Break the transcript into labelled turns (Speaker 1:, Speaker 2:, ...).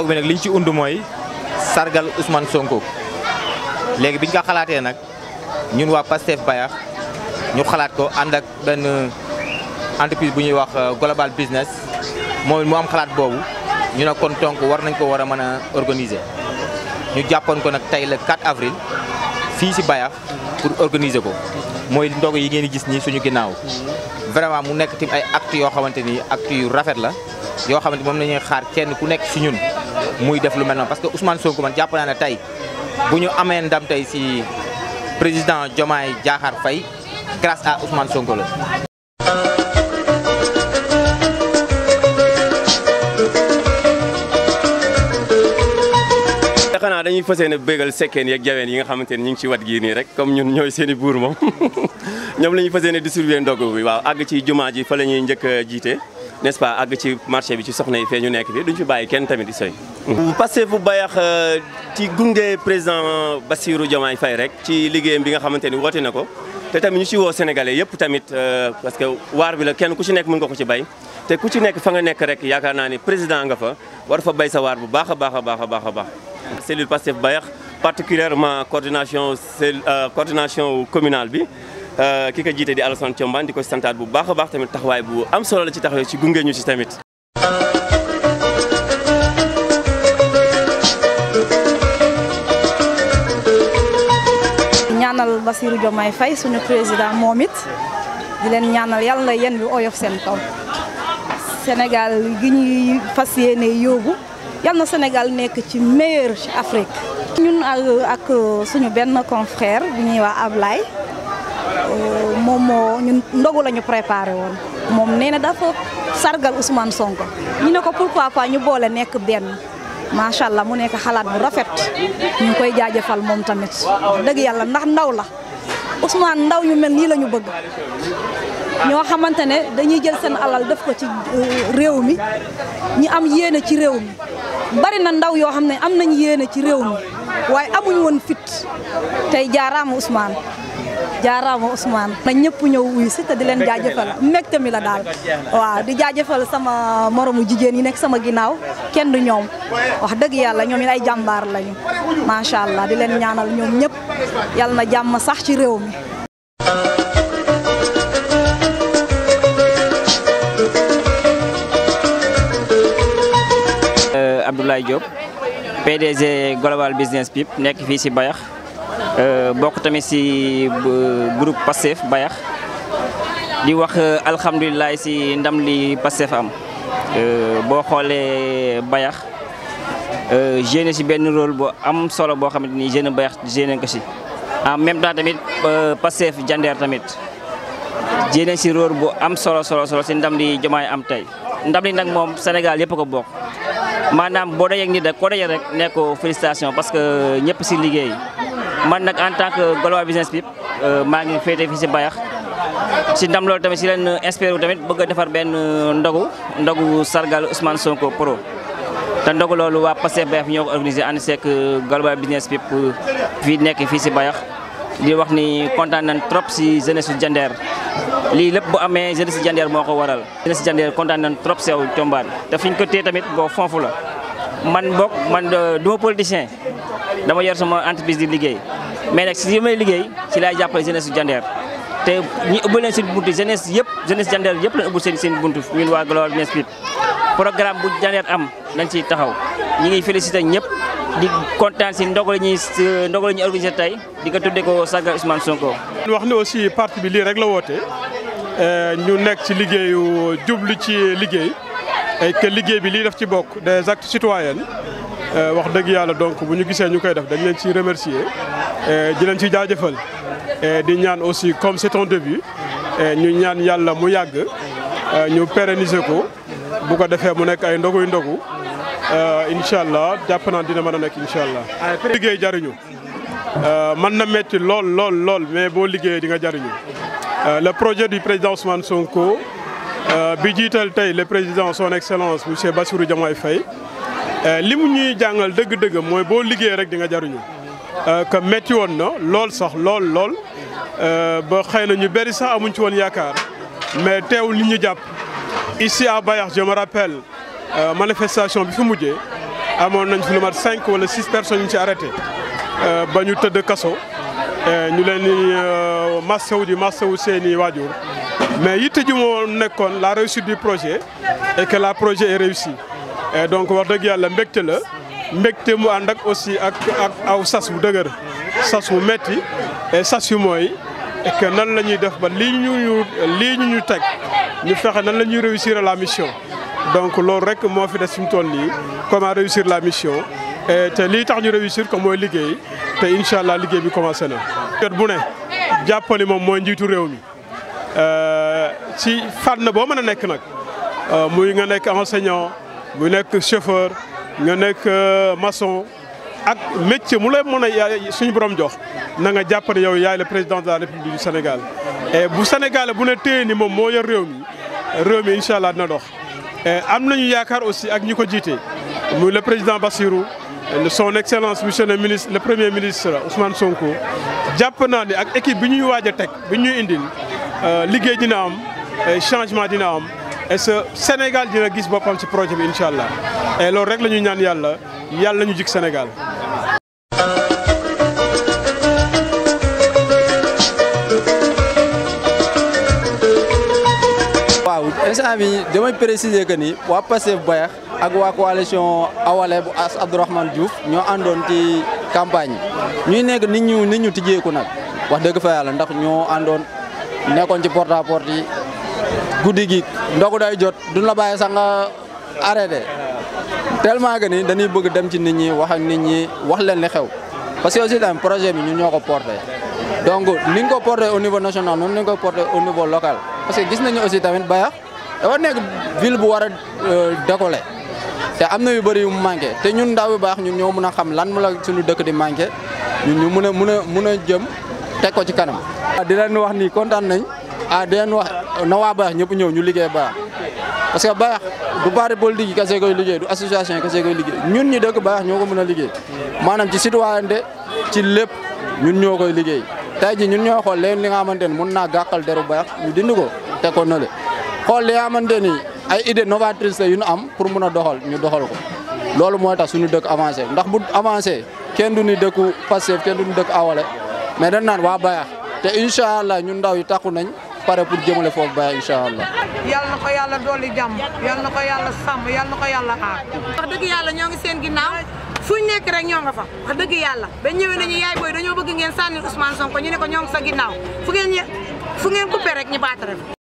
Speaker 1: ndog bi nag liñ ci und mooy sargal Ousmane Sonko léegi biñ ko xalaatee nag ñun waa Pastef Bayax ñu xalaat ko ànd ak benn entreprise bu ñuy wax global business moom mu am xalaat boobu ñu ne kon donc war nañ ko war a mën a organiser ñu jàppoon ko nag tey le 4 avril fii si Bayax pour organiser ko mooy ndog yi ngeen di gis nii suñu ginnaaw vraiment mu nekk tim ay actes yoo xamante ni actes yu rafet la yoo xamante moom la ñuy xaar kenn ku nekk si ñun muy def lu mel noonu parce que Ousmane Sonko man jàpp naa ne tey bu ñu amee ndam tey si président Diomaye Diakhar Faye grâce à Ousmane Sonko la.
Speaker 2: xanaa dañuy fas yéene bégal sekkeen yeeg jaween yi nga xamante ni ñu ngi ci wat gii nii rek comme ñun ñooy seen i buur moom ñoom la ñuy fas yéene distribuer ndogu bi waaw àgg ci jumaa ji fa la ñuy njëkk a jiite n'est-ce pas àgg ci marché bi ci soxna yi fee ñu nekk fi duñ fi bàyyi kenn tamit di soy Pastef bu Bayax ci gunge président Bassirou Diomaye Faye rek ci liggéeyam bi nga xamante ni woote na ko te tamit ñu ci woo sénégalais yëpp tamit parce que waar bi la kenn ku ci nekk mën nga ko ci bay te ku ci nekk fa nga nekk rek yaakaar naa ni président nga fa war fa bay sa waar bu baax a baax a baax a baax a baax cellule Pastef Bayax particulièrement coordination cell coordination communale bi ki ko jiite di Alassane Thiombane di ko santaat bu baax a baax tamit taxawaay bu am solo la ci taxawee ci gunge ñu ci tamit.
Speaker 3: ñaanal Bassirou Diomaye Faye suñu président moom it di leen ñaanal yàlla na yen bi oyof seen kaw Sénégal gi ñuy fas yéene yóbbu yal na Sénégal nekk ci meilleur ci Afrique. ñun ak suñu benn confrère bu ñuy wax Ablaye moom moo ñun ndogu la ñu préparé woon moom nee na dafa sargal Ousmane Sonko ñu ne ko pourquoi pas ñu boole nekk benn macha allah mu nekk xalaat bu rafet ñu koy jaajëfal moom tamit dëgg yàlla ndax ndaw la Ousmane ndaw ñu mel nii la ñu bëgg. ñoo xamante ne dañuy jël seen alal def ko ci réew mi ñi am yéene ci réew mi bari na ndaw yoo xam ne am nañ yéene ci réew mi waaye amuñ woon fit tey jaaraama Ousmane jaaraama Ousmane na ñëpp ñëw wuyu si te di leen jaajëfal mbégte mi la daal waaw di jaajëfal sama moromu jigéen yi nekk sama ginnaaw kenn du ñoom wax dëgg yàlla ñoom it ay jàmbaar lañu macha allah di leen ñaanal ñoom ñëpp yàlla na jàmm sax ci réew mi
Speaker 4: Abdoulaye Diop PDG Global Business Pip nekk fii si Bayax bokk tamit si groupe Pastef Bayax di wax alhamdulilah si ndam li Pastef am boo xoolee Bayax jeune si benn rôle bu am solo boo xamante ni jeune Bayax jeune ko si en même temps tamit Pastef Jandeer tamit jeune si rôle bu am solo solo solo si ndam li Diomaye am tey ndam li nag moom Sénégal yëpp ko bokk maanaam boo dajee ak nit rek koo dajee rek ne ko félicitation parce que ñëpp si liggéey man nag en tant que global business pip maa ngi féete fii si Bayax si ndam loolu tamit si leen inspiré wu tamit bëgg a defar benn ndogu ndogu sargal Ousmane Sonko pro te ndogu loolu waa Pastef Bayax ñoo ko organisé ànd seek global business pip fii nekk fii si Bayax di wax ni kontaan nañ trop si jeunesse su Jandeer lii lépp bu amee jeunesse si Jandeer moo ko waral jeunesse si Jandeer kontaan nañ trop sew Thiombane te fi ñu ko téye tamit boo fonfu la man bokk man du ma politicien dama yor sama entreprise di liggéey mais nag si li may liggéey ci laay jàppale jeunesse su Jandeer te ñi ëbbal leen seen buntu jeunesse yëpp jeunesse Jandeer yëpp lañ ëbbul seen seen buntu ñun waa Global Business Pip programme bu Jandeer am dañ ciy taxaw ñi ngi félicité ñëpp di kontaan si ndogu la ñuy ndogu la ñuy organisé tey di ko tuddee ko sargal Ousmane Sonko.
Speaker 5: wax ni aussi parti bi lii rek la woote ñu nekk ci liggéeyu jublu ci liggéey et que liggéey bi lii def ci bokk des actes citoyens wax dëgg yàlla donc bu ñu gisee ñu koy def dañ leen ciy remercier di leen ciy jaajëfal di ñaan aussi comme c'est un début ñu ñaan yàlla mu yàgg ñu pérenniser ko bu ko defee mu nekk ay ndoguy ndogu incha allah jàpp naa dina mën a nekk incha allah. liggéey jariñu mën na metti lool lool lool mais boo liggéeyee di nga jariñu le projet du président Ousmane Sonko bi jiital tey le président son excellence monsieur Bassirou Diomaye Faye li mu ñuy jàngal dëgg-dëgg mooy boo liggéeyee rek di nga jariñu que metti woon na lool sax lool lool ba xëy na ñu bëri sax amuñ ci woon yaakaar mais teewul nit ñu jàpp ici à Bayax je me rappelle manifestation bi fi mujjee amoon nañ fi lu mat cinq wala six personnes ñu ci arrêté ba ñu tëdd kaso ñu leen di massawu di massawu seen i waajur mais yitte ji moo nekkoon la réussite du projet et que la projet est réussi et donc wax dëgg yàlla mbégte la mbégte mu ànd ak aussi ak ak aw sas bu dëgër sas bu metti et sas yu mooy et que nan la ñuy def ba lii ñu lii ñu ñu teg ñu fexe nan la ñuy réussir la mission donc loolu rek moo fi des fi mu toll nii comment réussir la mission et te lii tax ñu réussir ko mooy liggéey te incha allah liggéey bi commencé na. jot bu ne jàppali moom mooy njiitu réew mi ci fànn boo mën a nekk nag muy nga nekk enseignant muy nekk chauffeur nga nekk maçon ak métier mu lay mën a suñu borom jox na nga jàpp ne yow yaay le président de la république du Sénégal. et bu Sénégal bu ne téye ni moom moo yor réew mi réew mi incha allah dina dox. am nañu yaakaar aussi ak ñi ko jiite muy le président Bassirou son excellence monsieur le ministre le premier ministre Ousmane Sonko jàpp naa ne ak équipe bi ñuy waaj a teg bi ñuy indil liggéey dina am changement dina am et ce Sénégal dina gis boppam ci projet bi incha allah et loolu rek la ñuy ñaan yàlla yàlla ñu jik Sénégal.
Speaker 6: waaw instant bi damay préciser que ni waa Pastef Bayax ak waa coalition Awalé bu as Abdourahmane Diouf ñoo àndoon ci campagne ñuy nekk nit ñu nit ñu tijjeeku nag wax dëgg fa yàlla ndax ñoo àndoon nekkoon ci porte à porte yi guddi gi ndogu day jot duñ la bàyyi sax nga arrêté tellement que ni dañuy bëgg dem ci nit ñi wax ak nit ñi wax leen li xew parce que aussi tamit projet bi ñun ñoo ko porté donc ni nga ko porté au niveau national noonu ni nga ko porté au niveau local parce que gis nañu aussi tamit Bayax dafa nekk ville bu war a décoller te am na yu bëri yu mu manqué te ñun ndaw yu baax ñun ñoo mën a xam lan mu la suñu dëkk di manqué ñun ñu mën a mën a mën a jëm teg ko ci kanam. di leen wax ni kontaan nañ ah di leen wax na waa Bayax ñëpp ñëw ñu liggéey Bayax parce que Bayax du parti politique yi kese koy liggéey du association yi kese koy liggéey ñun ñi dëkk Bayax ñoo ko mën a liggéey maanaam ci citoyenneté ci lépp ñun ñoo koy liggéey. tey ji ñun ñoo xool leen li nga xamante ni mun naa gàkkal deru Bayax ñu dindi ko teg ko nële xool li nga xamante ni ay idée novatrice yu ñu am pour mun a doxal ñu doxal ko loolu mooy tax suñu dëkk avancé ndax bu avancé kenn du ni dëkku Pastef kenn du ni dëkk Awalé mais dañ naan waa Bayax te incha allah ñun ndaw yi takku nañ pare pour jëmale foofu Bayax incha allah.
Speaker 7: yal na ko yàlla dolli jàmm yal na ko yàlla sàmm yal na ko yàlla aar.
Speaker 8: wax dëgg yàlla ñoo ngi seen ginnaaw fuñ nekk rek ñoo nga fa wax dëgg yàlla ba ñëwee nañu yaay booy dañoo bëgg ngeen sànni Ousmane Sonko ñu ne ko ñoo ngi sa ginnaaw fu ngeen fu ngeen coupé rek ñu baatare